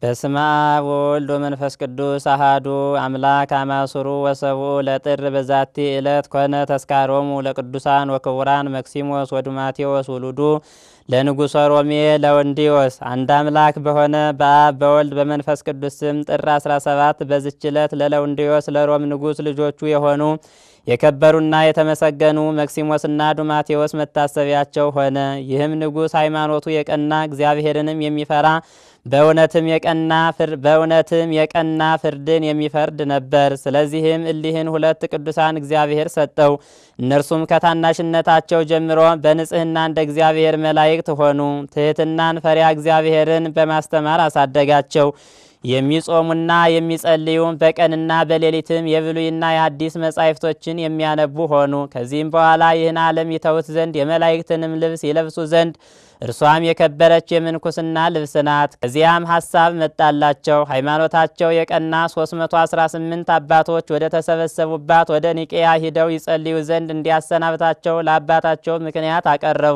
በስመ አብ ወወልድ ወመንፈስ ቅዱስ አሃዱ አምላክ አማሱሩ ወሰብኡ ለጥር በዛቲ ዕለት ኮነ ተስካሮሙ ለቅዱሳን ወክቡራን መክሲሞስ ወዱማቴዎስ ውሉዱ ለንጉሠ ሮሜ ለወንዲዮስ። አንድ አምላክ በሆነ በአብ በወልድ በመንፈስ ቅዱስ ስም ጥር 17 በዝች ዕለት ለለውንዲዮስ ለሮም ንጉሥ ልጆቹ የሆኑ የከበሩና የተመሰገኑ መክሲሞስና ዱማቴዎስ መታሰቢያቸው ሆነ። ይህም ንጉሥ ሃይማኖቱ የቀና እግዚአብሔርንም የሚፈራ በእውነትም የቀና በእውነትም የቀና ፍርድን የሚፈርድ ነበር። ስለዚህም እሊህን ሁለት ቅዱሳን እግዚአብሔር ሰጠው። እነርሱም ከታናሽነታቸው ጀምሮ በንጽሕና እንደ እግዚአብሔር መላእክት ሆኑ። ትሕትናን ፈሪያ እግዚአብሔርን በማስተማር አሳደጋቸው። የሚጾሙና የሚጸልዩ በቀንና በሌሊትም የብሉይና የሐዲስ መጻሕፍቶችን የሚያነቡ ሆኑ። ከዚህም በኋላ ይህን ዓለም ይተውት ዘንድ የመላእክትንም ልብስ ይለብሱ ዘንድ እርሷም የከበረች የምንኩስና ልብስ ናት። ከዚያም ሐሳብ መጣላቸው። ሃይማኖታቸው የቀና 318 አባቶች ወደ ተሰበሰቡባት ወደ ኒቄያ ሂደው ይጸልዩ ዘንድ እንዲያሰናብታቸው ለአባታቸው ምክንያት አቀረቡ።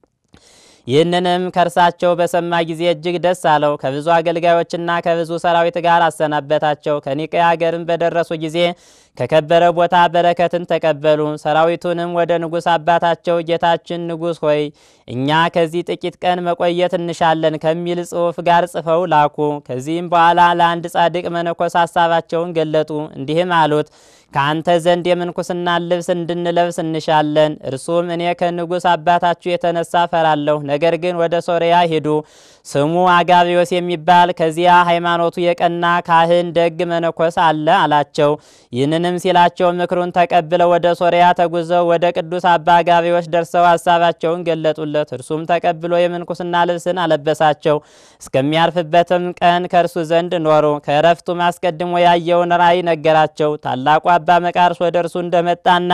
ይህንንም ከእርሳቸው በሰማ ጊዜ እጅግ ደስ አለው። ከብዙ አገልጋዮችና ከብዙ ሰራዊት ጋር አሰናበታቸው። ከኒቅያ አገርም በደረሱ ጊዜ ከከበረ ቦታ በረከትን ተቀበሉ። ሰራዊቱንም ወደ ንጉሥ አባታቸው ጌታችን ንጉሥ ሆይ እኛ ከዚህ ጥቂት ቀን መቆየት እንሻለን ከሚል ጽሑፍ ጋር ጽፈው ላኩ። ከዚህም በኋላ ለአንድ ጻድቅ መነኮስ ሀሳባቸውን ገለጡ። እንዲህም አሉት ከአንተ ዘንድ የምንኩስናን ልብስ እንድንለብስ እንሻለን። እርሱም እኔ ከንጉሥ አባታችሁ የተነሳ ፈራለሁ። ነገር ግን ወደ ሶርያ ሂዱ፣ ስሙ አጋቢዮስ የሚባል ከዚያ ሃይማኖቱ የቀና ካህን ደግ መነኮስ አለ አላቸው። ይህንንም ሲላቸው ምክሩን ተቀብለው ወደ ሶርያ ተጉዘው ወደ ቅዱስ አባ አጋቢዮስ ደርሰው ሀሳባቸውን ገለጡለት። እርሱም ተቀብሎ የምንኩስና ልብስን አለበሳቸው። እስከሚያርፍበትም ቀን ከእርሱ ዘንድ ኖሩ። ከእረፍቱም አስቀድሞ ያየውን ራእይ ነገራቸው። ታላቁ አባ መቃርስ ወደ እርሱ እንደመጣና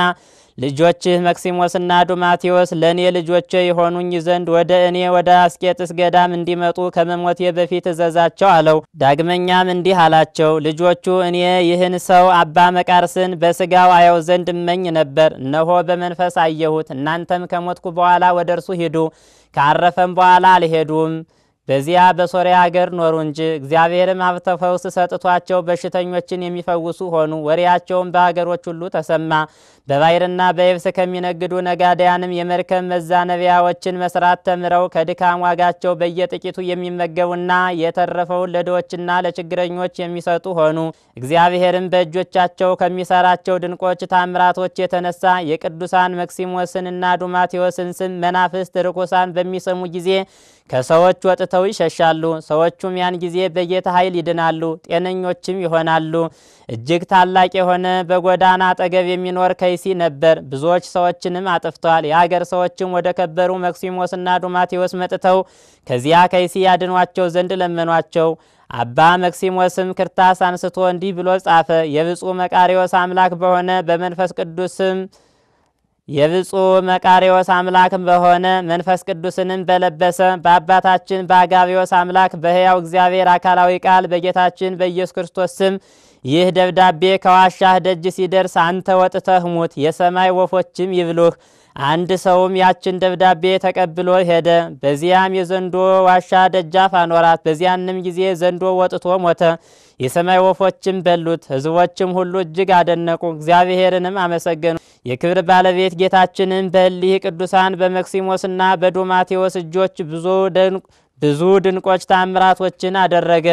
ልጆችህ መክሲሞስና ዱማቴዎስ ለእኔ ልጆቼ የሆኑኝ ዘንድ ወደ እኔ ወደ አስቄጥስ ገዳም እንዲመጡ ከመሞቴ በፊት እዘዛቸው አለው። ዳግመኛም እንዲህ አላቸው፣ ልጆቹ እኔ ይህን ሰው አባ መቃርስን በስጋው አየው ዘንድ እመኝ ነበር። እነሆ በመንፈስ አየሁት። እናንተም ከሞትኩ በኋላ ወደ እርሱ ሂዱ። ካረፈም በኋላ አልሄዱም። በዚያ በሶርያ ሀገር ኖሩ እንጂ እግዚአብሔርም ሀብተ ፈውስ ሰጥቷቸው በሽተኞችን የሚፈውሱ ሆኑ። ወሬያቸውም በሀገሮች ሁሉ ተሰማ። በባሕርና በየብስ ከሚነግዱ ነጋዴያንም የመርከብ መዛነቢያዎችን መስራት ተምረው ከድካም ዋጋቸው በየጥቂቱ የሚመገቡና የተረፈውን ለድሆችና ለችግረኞች የሚሰጡ ሆኑ። እግዚአብሔርም በእጆቻቸው ከሚሰራቸው ድንቆች ታምራቶች የተነሳ የቅዱሳን መክሲሞስንና ዱማቴዎስን ስም መናፍስት ርኩሳን በሚሰሙ ጊዜ ከሰዎች ወጥተው ይሸሻሉ። ሰዎቹም ያን ጊዜ በጌታ ኃይል ይድናሉ፣ ጤነኞችም ይሆናሉ። እጅግ ታላቅ የሆነ በጎዳና አጠገብ የሚኖር ከይሲ ነበር። ብዙዎች ሰዎችንም አጥፍቷል። የአገር ሰዎችም ወደ ከበሩ መክሲሞስና ዱማቴዎስ መጥተው ከዚያ ከይሲ ያድኗቸው ዘንድ ለመኗቸው። አባ መክሲሞስም ክርታስ አንስቶ እንዲህ ብሎ ጻፈ። የብፁዕ መቃሪዎስ አምላክ በሆነ በመንፈስ ቅዱስም የብፁዕ መቃሪዎስ አምላክ በሆነ መንፈስ ቅዱስንም በለበሰ በአባታችን በአጋቢዎስ አምላክ በሕያው እግዚአብሔር አካላዊ ቃል በጌታችን በኢየሱስ ክርስቶስ ስም ይህ ደብዳቤ ከዋሻህ ደጅ ሲደርስ አንተ ወጥተህ ሙት፣ የሰማይ ወፎችም ይብሉህ። አንድ ሰውም ያችን ደብዳቤ ተቀብሎ ሄደ። በዚያም የዘንዶ ዋሻ ደጃፍ አኖራት። በዚያንም ጊዜ ዘንዶ ወጥቶ ሞተ። የሰማይ ወፎችም በሉት። ሕዝቦችም ሁሉ እጅግ አደነቁ፣ እግዚአብሔርንም አመሰገኑ። የክብር ባለቤት ጌታችንን በእሊህ ቅዱሳን በመክሲሞስና በዱማቴዎስ እጆች ብዙ ድንቆች ታምራቶችን አደረገ።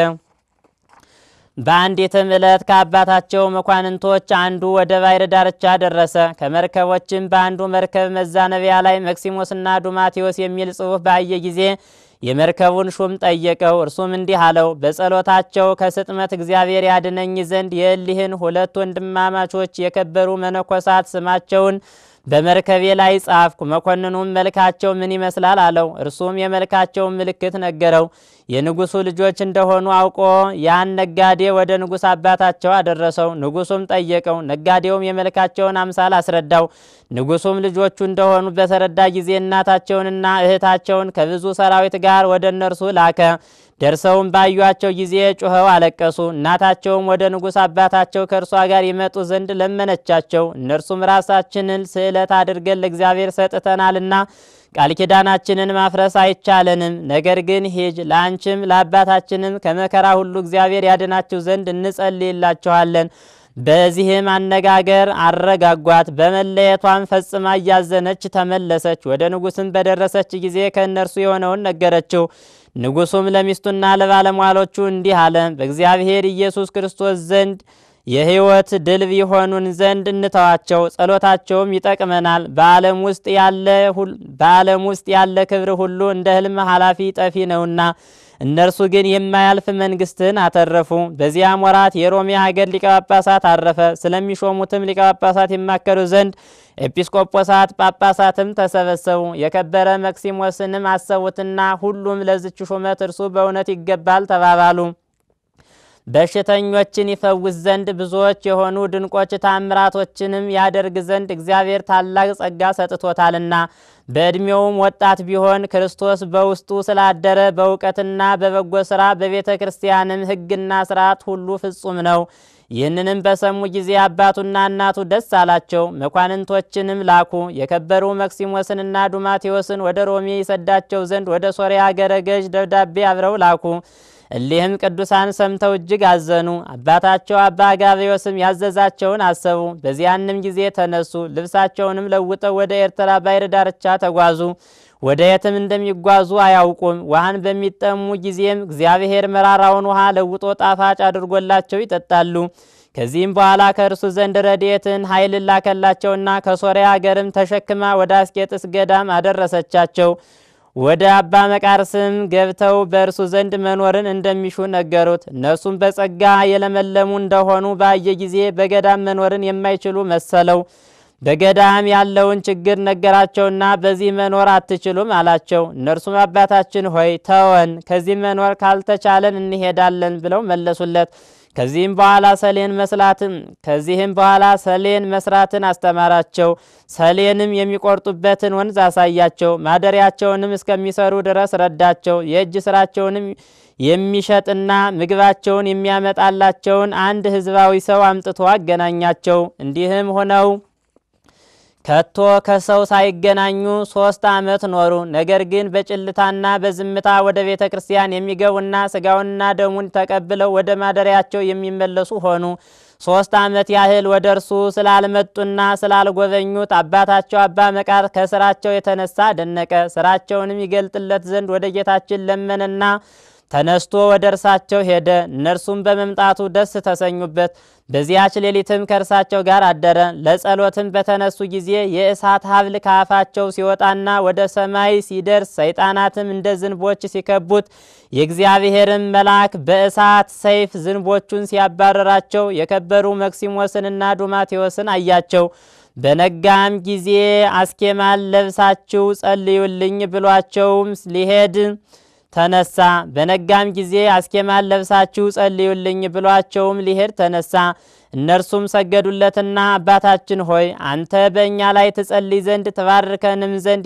በአንዲትም ዕለት ከአባታቸው መኳንንቶች አንዱ ወደ ባሕር ዳርቻ ደረሰ። ከመርከቦችም በአንዱ መርከብ መዛነቢያ ላይ መክሲሞስና ዱማቴዎስ የሚል ጽሑፍ ባየ ጊዜ የመርከቡን ሹም ጠየቀው። እርሱም እንዲህ አለው፣ በጸሎታቸው ከስጥመት እግዚአብሔር ያድነኝ ዘንድ የእሊህን ሁለት ወንድማማቾች የከበሩ መነኮሳት ስማቸውን በመርከቤ ላይ ጻፍኩ። መኮንኑም መልካቸው ምን ይመስላል አለው። እርሱም የመልካቸውን ምልክት ነገረው። የንጉሱ ልጆች እንደሆኑ አውቆ ያን ነጋዴ ወደ ንጉሥ አባታቸው አደረሰው። ንጉሱም ጠየቀው። ነጋዴውም የመልካቸውን አምሳል አስረዳው። ንጉሱም ልጆቹ እንደሆኑ በተረዳ ጊዜ እናታቸውንና እህታቸውን ከብዙ ሰራዊት ጋር ወደ እነርሱ ላከ። ደርሰውም ባዩአቸው ጊዜ ጩኸው አለቀሱ። እናታቸውም ወደ ንጉሥ አባታቸው ከእርሷ ጋር ይመጡ ዘንድ ለመነቻቸው። እነርሱም ራሳችንን ስዕለት አድርገን ለእግዚአብሔር ሰጥተናልና ቃል ኪዳናችንን ማፍረስ አይቻለንም። ነገር ግን ሂጅ፣ ለአንቺም ለአባታችንም ከመከራ ሁሉ እግዚአብሔር ያድናችሁ ዘንድ እንጸልይላችኋለን። በዚህም አነጋገር አረጋጓት። በመለየቷም ፈጽማ እያዘነች ተመለሰች። ወደ ንጉሥም በደረሰች ጊዜ ከእነርሱ የሆነውን ነገረችው። ንጉሱም ለሚስቱና ለባለሟሎቹ እንዲህ አለ። በእግዚአብሔር ኢየሱስ ክርስቶስ ዘንድ የሕይወት ድልብ ይሆኑን ዘንድ እንተዋቸው፣ ጸሎታቸውም ይጠቅመናል። በዓለም ውስጥ ያለ በዓለም ውስጥ ያለ ክብር ሁሉ እንደ ሕልም ኃላፊ ጠፊ ነውና እነርሱ ግን የማያልፍ መንግስትን አተረፉ። በዚያም ወራት የሮሜ ሀገር ሊቀ ጳጳሳት አረፈ። ስለሚሾሙትም ሊቀ ጳጳሳት ይማከሩ ዘንድ ኤጲስቆጶሳት ጳጳሳትም ተሰበሰቡ። የከበረ መክሲሞስንም አሰቡትና ሁሉም ለዝች ሹመት እርሱ በእውነት ይገባል ተባባሉ። በሽተኞችን ይፈውስ ዘንድ ብዙዎች የሆኑ ድንቆች ታምራቶችንም ያደርግ ዘንድ እግዚአብሔር ታላቅ ጸጋ ሰጥቶታልና በዕድሜውም ወጣት ቢሆን ክርስቶስ በውስጡ ስላደረ በእውቀትና በበጎ ሥራ በቤተ ክርስቲያንም ሕግና ስርዓት ሁሉ ፍጹም ነው። ይህንንም በሰሙ ጊዜ አባቱና እናቱ ደስ አላቸው። መኳንንቶችንም ላኩ። የከበሩ መክሲሞስንና ዱማቴዎስን ወደ ሮሜ ይሰዳቸው ዘንድ ወደ ሶርያ አገረ ገዥ ደብዳቤ አብረው ላኩ። እሊህም ቅዱሳን ሰምተው እጅግ አዘኑ። አባታቸው አባ አጋብዮስም ያዘዛቸውን አሰቡ። በዚያንም ጊዜ ተነሱ። ልብሳቸውንም ለውጠው ወደ ኤርትራ ባሕር ዳርቻ ተጓዙ። ወደ የትም እንደሚጓዙ አያውቁም። ውሃን በሚጠሙ ጊዜም እግዚአብሔር መራራውን ውሃ ለውጦ ጣፋጭ አድርጎላቸው ይጠጣሉ። ከዚህም በኋላ ከእርሱ ዘንድ ረድኤትን ኃይልን ላከላቸውና ከሶርያ አገርም ተሸክማ ወደ አስቄጥስ ገዳም አደረሰቻቸው። ወደ አባ መቃርስም ገብተው በእርሱ ዘንድ መኖርን እንደሚሹ ነገሩት። እነርሱም በጸጋ የለመለሙ እንደሆኑ ባየ ጊዜ በገዳም መኖርን የማይችሉ መሰለው። በገዳም ያለውን ችግር ነገራቸውና በዚህ መኖር አትችሉም አላቸው። እነርሱም አባታችን ሆይ ተወን፣ ከዚህ መኖር ካልተቻለን እንሄዳለን ብለው መለሱለት። ከዚህም በኋላ ሰሌን መስላትን ከዚህም በኋላ ሰሌን መስራትን አስተማራቸው። ሰሌንም የሚቆርጡበትን ወንዝ አሳያቸው። ማደሪያቸውንም እስከሚሰሩ ድረስ ረዳቸው። የእጅ ስራቸውንም የሚሸጥና ምግባቸውን የሚያመጣላቸውን አንድ ሕዝባዊ ሰው አምጥቶ አገናኛቸው። እንዲህም ሆነው ከቶ ከሰው ሳይገናኙ ሶስት ዓመት ኖሩ። ነገር ግን በጭልታና በዝምታ ወደ ቤተ ክርስቲያን የሚገቡና ስጋውንና ደሙን ተቀብለው ወደ ማደሪያቸው የሚመለሱ ሆኑ። ሶስት ዓመት ያህል ወደ እርሱ ስላልመጡና ስላልጎበኙት አባታቸው አባ መቃር ከስራቸው የተነሳ ደነቀ። ስራቸውንም ይገልጥለት ዘንድ ወደ ጌታችን ለመነና ተነስቶ ወደ እርሳቸው ሄደ። እነርሱም በመምጣቱ ደስ ተሰኙበት። በዚያች ሌሊትም ከእርሳቸው ጋር አደረ። ለጸሎትም በተነሱ ጊዜ የእሳት ሀብል ከአፋቸው ሲወጣና ወደ ሰማይ ሲደርስ ሰይጣናትም እንደ ዝንቦች ሲከቡት የእግዚአብሔርን መልአክ በእሳት ሰይፍ ዝንቦቹን ሲያባረራቸው የከበሩ መክሲሞስንና ዱማቴዎስን አያቸው። በነጋም ጊዜ አስኬማን ለብሳችሁ ጸልዩልኝ ብሏቸውም ሊሄድ ተነሳ። በነጋም ጊዜ አስኬማን ለብሳችሁ ጸልዩልኝ ብሏቸውም ሊሄድ ተነሳ። እነርሱም ሰገዱለትና አባታችን ሆይ አንተ በእኛ ላይ ትጸልይ ዘንድ ትባርከንም ዘንድ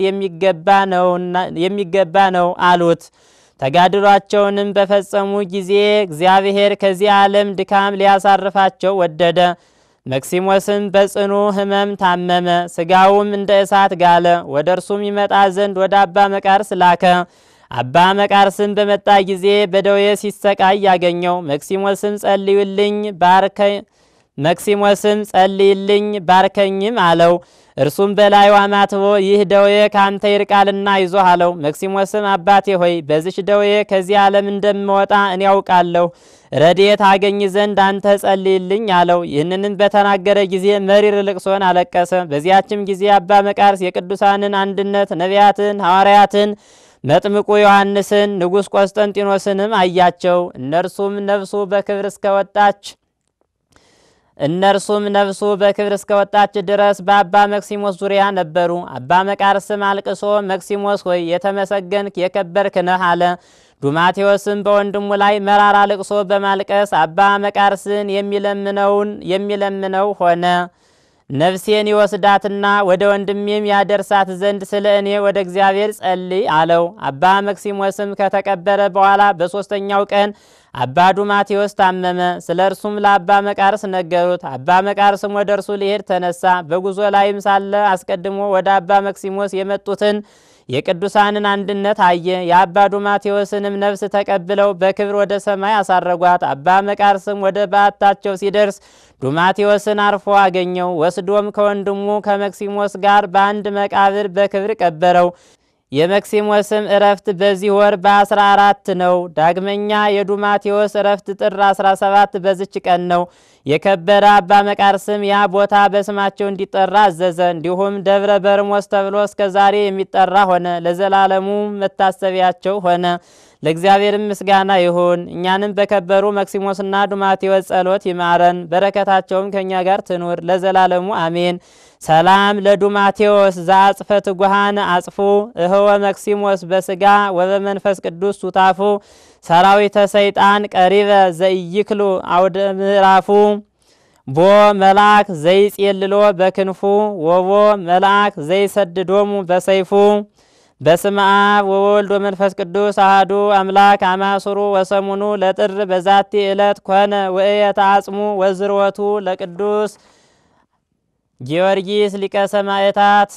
የሚገባ ነው አሉት። ተጋድሏቸውንም በፈጸሙ ጊዜ እግዚአብሔር ከዚህ ዓለም ድካም ሊያሳርፋቸው ወደደ። መክሲሞስም በጽኑ ሕመም ታመመ፣ ስጋውም እንደ እሳት ጋለ። ወደ እርሱም ይመጣ ዘንድ ወደ አባ መቃርስ ላከ። አባ መቃርስም በመጣ ጊዜ በደዌ ሲሰቃይ ያገኘው። መክሲሞስም ጸልዩልኝ ባርከ መክሲሞስም ጸልይልኝ ባርከኝም አለው። እርሱም በላዩ አማትቦ ይህ ደዌ ካንተ ይርቃልና ይዞህ አለው። መክሲሞስም አባቴ ሆይ በዚች ደዌ ከዚህ ዓለም እንደምወጣ እኔ ያውቃለሁ፣ ረድኤት አገኝ ዘንድ አንተ ጸልይልኝ አለው። ይህንንም በተናገረ ጊዜ መሪር ልቅሶን አለቀሰ። በዚያችም ጊዜ አባ መቃርስ የቅዱሳንን አንድነት ነቢያትን፣ ሐዋርያትን መጥምቁ ዮሐንስን ንጉሥ ቆስጠንጢኖስንም አያቸው። እነርሱም ነፍሱ በክብር እስከወጣች እነርሱም ነፍሱ በክብር እስከወጣች ድረስ በአባ መክሲሞስ ዙሪያ ነበሩ። አባ መቃርስም አልቅሶ መክሲሞስ ሆይ የተመሰገንክ የከበርክ ነህ አለ። ዱማቴዎስም በወንድሙ ላይ መራራ ልቅሶ በማልቀስ አባ መቃርስን የሚለምነውን የሚለምነው ሆነ። ነፍሴን ይወስዳትና ወደ ወንድሜም ያደርሳት ዘንድ ስለ እኔ ወደ እግዚአብሔር ጸልይ አለው። አባ መክሲሞስም ከተቀበረ በኋላ በሦስተኛው ቀን አባ ዱማቴዎስ ታመመ። ስለ እርሱም ለአባ መቃርስ ነገሩት። አባ መቃርስም ወደ እርሱ ሊሄድ ተነሳ። በጉዞ ላይም ሳለ አስቀድሞ ወደ አባ መክሲሞስ የመጡትን የቅዱሳንን አንድነት አየ። የአባ ዱማቴዎስንም ነፍስ ተቀብለው በክብር ወደ ሰማይ አሳረጓት። አባ መቃርስም ወደ በዓታቸው ሲደርስ ዱማቴዎስን አርፎ አገኘው። ወስዶም ከወንድሙ ከመክሲሞስ ጋር በአንድ መቃብር በክብር ቀበረው። የመክሲሞስም እረፍት በዚህ ወር በአስራ አራት ነው። ዳግመኛ የዱማቴዎስ እረፍት ጥር 17 በዝች ቀን ነው። የከበረ አባ መቃርስም ያ ቦታ በስማቸው እንዲጠራ አዘዘ። እንዲሁም ደብረ በርሞስ ተብሎ እስከ ዛሬ የሚጠራ ሆነ። ለዘላለሙ መታሰቢያቸው ሆነ። ለእግዚአብሔርም ምስጋና ይሁን። እኛንም በከበሩ መክሲሞስና ዱማቴዎስ ጸሎት ይማረን፣ በረከታቸውም ከእኛ ጋር ትኑር ለዘላለሙ አሜን። ሰላም ለዱማቴዎስ ዘአጽፈ ትጉሃን አጽፉ እህወ መክሲሞስ በስጋ ወበመንፈስ ቅዱስ ሱታፉ ሰራዊተ ሰይጣን ቀሪበ ዘኢይክሉ አውደ ምዕራፉ ቦ መልአክ ዘይጼልሎ በክንፉ ወቦ መልአክ ዘይሰድዶሙ በሰይፉ በስመ አብ ወወልድ ወመንፈስ ቅዱስ አሐዱ አምላክ አማስሩ ወሰሙኑ ለጥር በዛቲ ዕለት ኮነ ወእየተ አጽሙ ወዝርወቱ ለቅዱስ ጊዮርጊስ ሊቀ ሰማዕታት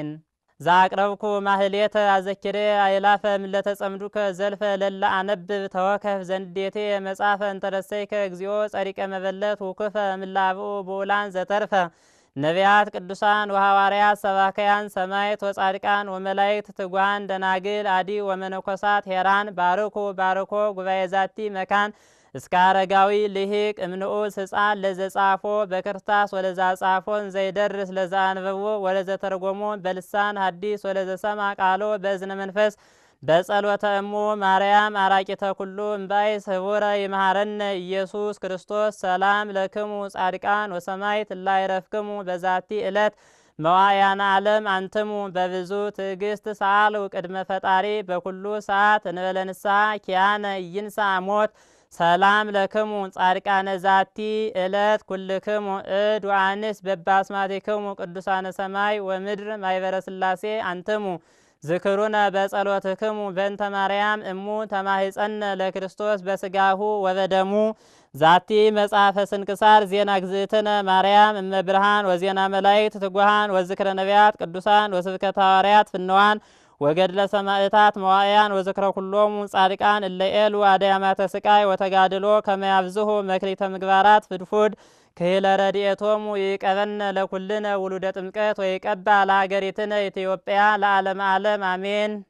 ዛቅረብኩ ማህሌተ አዘኪሬ አይላፈ ምለተ ጸምዱከ ዘልፈ ለላ አነብብ ተወከፍ ዘንዴቴ መጻፈ እንተረሰይከ እግዚኦ ጸሪቀ መበለት ውክፈ ምላብኡ ብኡላን ዘተርፈ ነቢያት ቅዱሳን ወሐዋርያት ሰባከያን ሰማዕት ወጻድቃን ወመላእክት ትጉሃን ደናግል አዲ ወመነኮሳት ሄራን ባርኩ ባርኮ ጉባኤ ዛቲ መካን እስከ አረጋዊ ልሂቅ እምንዑስ ሕፃን ለዘጻፎ በክርታስ ወለዛ ጻፎን ዘይደርስ ለዛ አንበቦ ወለዘ ተርጎሞ በልሳን ሐዲስ ወለዘ ሰማ ቃሎ በእዝነ መንፈስ በጸሎተ እሙ ማርያም አራቂተ ኩሉ እምባይ ስቡረ ይምሃረነ ኢየሱስ ክርስቶስ ሰላም ለክሙ ጻድቃን ወሰማዕት እላይረፍክሙ በዛቲ ዕለት መዋያነ ዓለም አንትሙ በብዙ ትዕግስት ሰአሉ ቅድመ ፈጣሪ በኩሉ ሰዓት እንበለ ንስሐ ኪያነ ይንሳ ሞት ሰላም ለክሙ ጻድቃነ ዛቲ ዕለት ኩልክሙ እድ ወአንስ በባስማቲክሙ ቅዱሳነ ሰማይ ወምድር ማይበረ ሥላሴ አንትሙ ዝክሩነ በጸሎትክሙ በእንተ ማርያም እሙ ተማሂጸነ ለክርስቶስ በስጋሁ ወበደሙ ዛቲ መጽሐፈ ስንክሳር ዜና ግዝእትነ ማርያም እመ ብርሃን ወዜና መላእክት ትጉሃን ወዝክረ ነቢያት ቅዱሳን ወስብከተ ሐዋርያት ፍንዋን ወገድለ ሰማዕታት መዋዕያን ወዝክረ ኩሎሙ ጻድቃን እለ ኤሉ አድያማተ ስቃይ ወተጋድሎ ከመያብዝሁ መክሊተ ምግባራት ፍድፉድ ክሂለ ረድኤቶሙ ይቀበነ ለኩልነ ውሉደ ጥምቀት ወይቀባ ለሀገሪትነ ኢትዮጵያ ለዓለመ ዓለም አሜን።